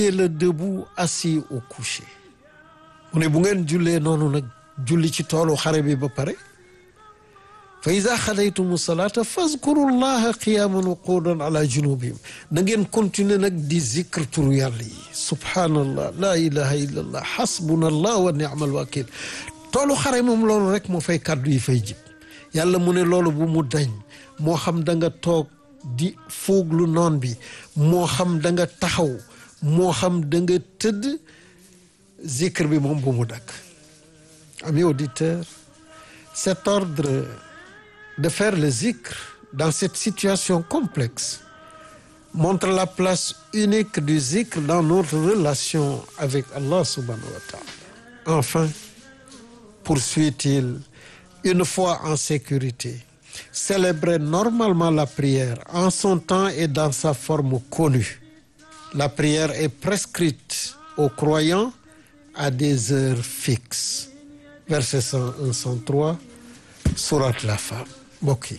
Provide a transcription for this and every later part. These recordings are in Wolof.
le debout assis au coucher mu ne bu ngeen jullee noonu nag julli ci toolu xare bi ba pare fa ida xadaytumu salaata fazkuru llaha qiyaman wa quudan ala junubihim da ngeen continuer nag di zikr turu yàlla yi subhaanallah la ilaha illa allah xasbuna allah wa ni'mal wakil toolu xare moom loolu rek moo fay kàddu yi fay jib yàlla mu ne loolu bu mu dañ moo xam da nga toog di fuuglu noon bi moo xam da nga taxaw moo xam da nga tëdd zikr bi moom bu mu dakk amis auditeurs cet ordre de faire le zikr dans cette situation complexe montre la place unique du zikr dans notre relation avec Allah subhanahu wa ta'ala enfin poursuit-il une fois en sécurité célébrer normalement la prière en son temps et dans sa forme connue la prière est prescrite aux croyants à des heures fixes verset 101 103 sourate la femme mbokk yi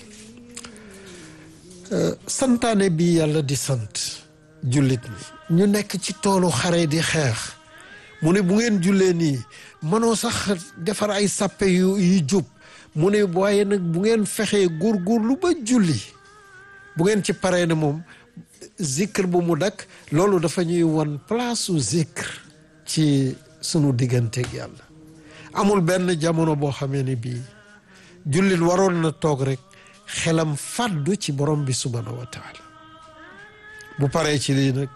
santaane bi yàlla di sant jullit ñi ñu nekk ci toolu xare di xeex mu ne bu ngeen jullee nii mënoo sax defar ay sàppe yu yu jub mu ne waaye nag bu ngeen fexee góorgóorlu ba julli bu ngeen ci paree ne moom zikr bu mu dakk loolu dafa ñuy won place su zikr ci sunu digganteeg yàlla amul benn jamono boo xamee ni bii jullit waroon na toog rek xelam fàddu ci borom bi subhanahu wa taala bu paree ci lii nag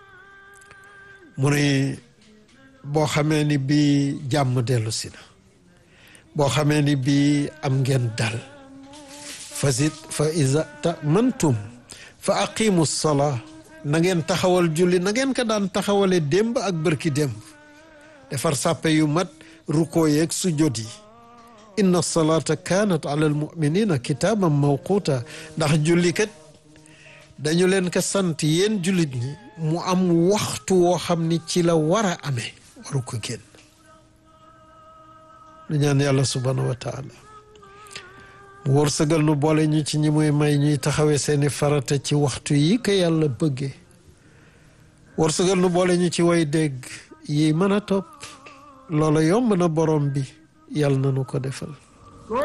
mu ne boo xamee ni bii jàmm dellu si na boo xamee ni bii am ngeen dal fa zid fa iza tamantum fa aqimu salaa na ngeen taxawal julli na ngeen ko daan taxawale démb ak bërki démb defar sàppe yu mat rukkoo yeeg sujjóot yi inna salata kanat ala almuminina kitaaban mawquta ndax julli kat dañu leen ko sant yéen jullit ñi mu am waxtu woo xam ni ci la war a amee waru ko génn lu ñaan yàlla subhanahu wa taala mu wërsëgal nu boole ñu ci ñi muy may ñuy taxawee seeni farata ci waxtu yi ko yàlla bëggee wërsëgal nu boole ñu ci way dégg yi mën a topp loola yomb na borom bi yàlla na nu ko defal